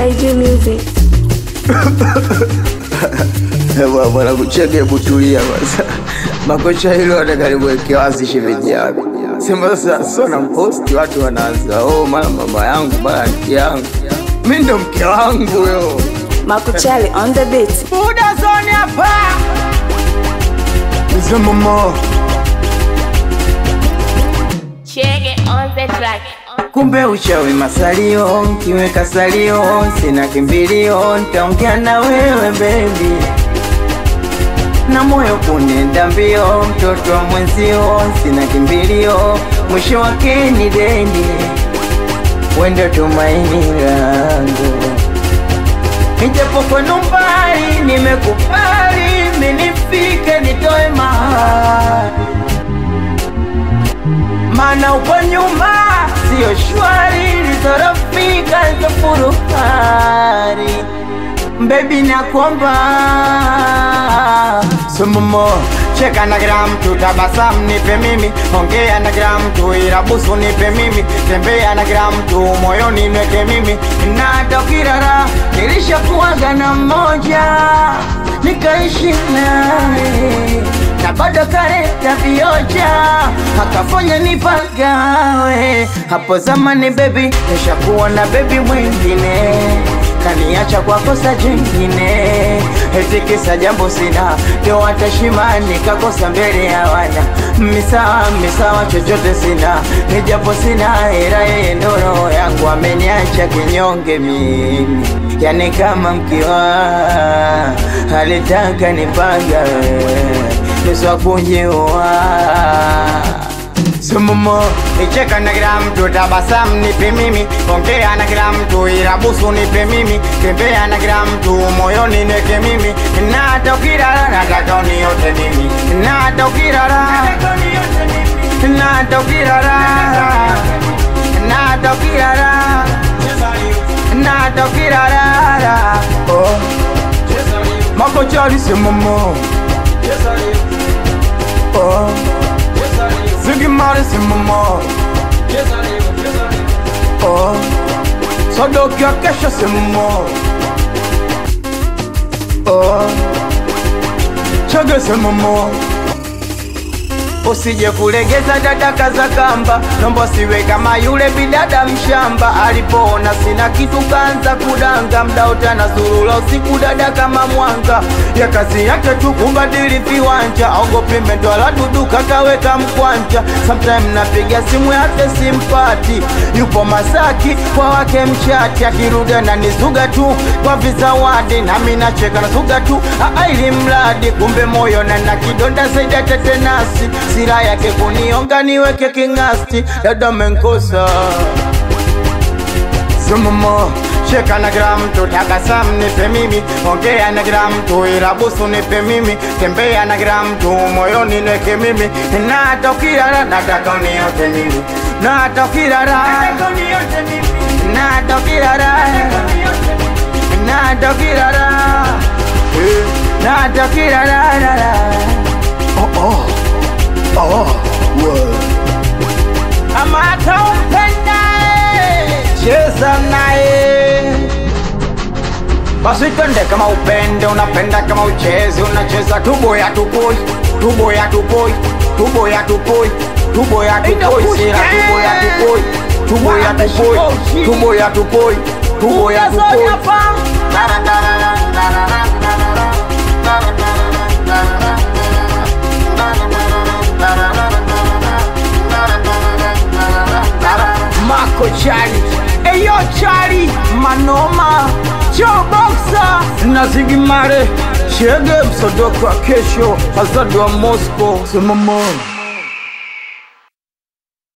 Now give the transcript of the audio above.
IG Music. Ewa, Bwana kucheke, hebu tulia kwanza. Makocha hilo atakaliwekea wazi shemeji yako. Sema sasa sona mposti watu wanaanza, oh mama mama yangu bana mke yangu. Mimi ndo mke wangu yo. Makuchali on the beat. Buda zone hapa. Mzee mama. Chege on the track. Kumbe uchawi masalio, kiweka salio, sina kimbilio, nitaongea na wewe baby, na moyo kunenda mbio, mtoto wa mwenzio, sina kimbilio, mwisho wake ni deni, wendo tumaini langu, nijapo kwenu mbali, nimekubali, minifike nitoe mahali mana uko nyuma sio shwari, lizorofika lizofuruhari Baby nakuomba Sumumo Cheka na kila mtu, tabasamu nipe mimi, ongea na kila mtu, irabusu nipe mimi, tembea na kila mtu, moyoni nweke mimi, na hata ukirara nilishakuwaga na mmoja nikaishi naye na bado kareta vioja akafanya nipagawe hapo zamani bebi, nishakuwa na bebi mwingine kaniacha kwa kosa jingine, eti kisa jambo sina, ndio watashima nikakosa mbele ya wana misawa misawa, chochote sina, ni japo sina hera, yeye ndo roho yangu ameniacha kinyonge mimi, yani kama mkiwa alitaka nipanga niswa kujiua Sumumo Nicheka na kila mtu, tabasamu nipe mimi, ongea na kila mtu, irabusu nipe mimi, tembea na kila mtu, moyoni neke mimi, na hata ukirara nataka uniote mimi, na hata ukirara na hata ukirara na hata ukirara na hata ukirara oh makochari sumumo oh Zigimari simamo Oh Sadoki ya kesho simamo Oh Chage simamo Usije kulegeza dada kaza kamba, nombo siwe kama yule bidada mshamba. Alipoona sina kitu kaanza kudanga, mda utana zurula usiku dada kama mwanga. Ya kazi yake tu kubadili viwanja, ogopi mendwala dudu kakaweka mkwanja. Sometime napiga simu yake simpati, yupo Masaki kwa wake mchati, akirudi ananizuga tu kwa vizawadi, nami nacheka nazuga tu aa, ili mradi kumbe moyo na na kidonda zaidi ya tetenasi sira yake kunionga niweke kingasti, dada menkosa Sumumo Cheka na kila mtu, tabasamu nipe mimi, ongea na kila mtu, irabusu nipe mimi, tembea na kila mtu, moyoni nweke mimi, na hata ukirara nataka uniote mimi, na hata ukirara na hata ukirara na hata ukirara Eh, na hata ukirara Oh oh Oh, word. Ama hata umpendaye cheza naye basi twende kama upende unapenda kama uchezi unacheza tubo ya tupoi tubo ya tupoi tubo ya tupoi tubo ya tupoi sira tubo ya tupoi tubo ya tupoi tubo ya tupoi tubo ya tupoi Marco Chali Eyo Chali Manoma Joe Boxer na Zigimare Chege msodoko wa kesho Azadu wa Moscow Simamoni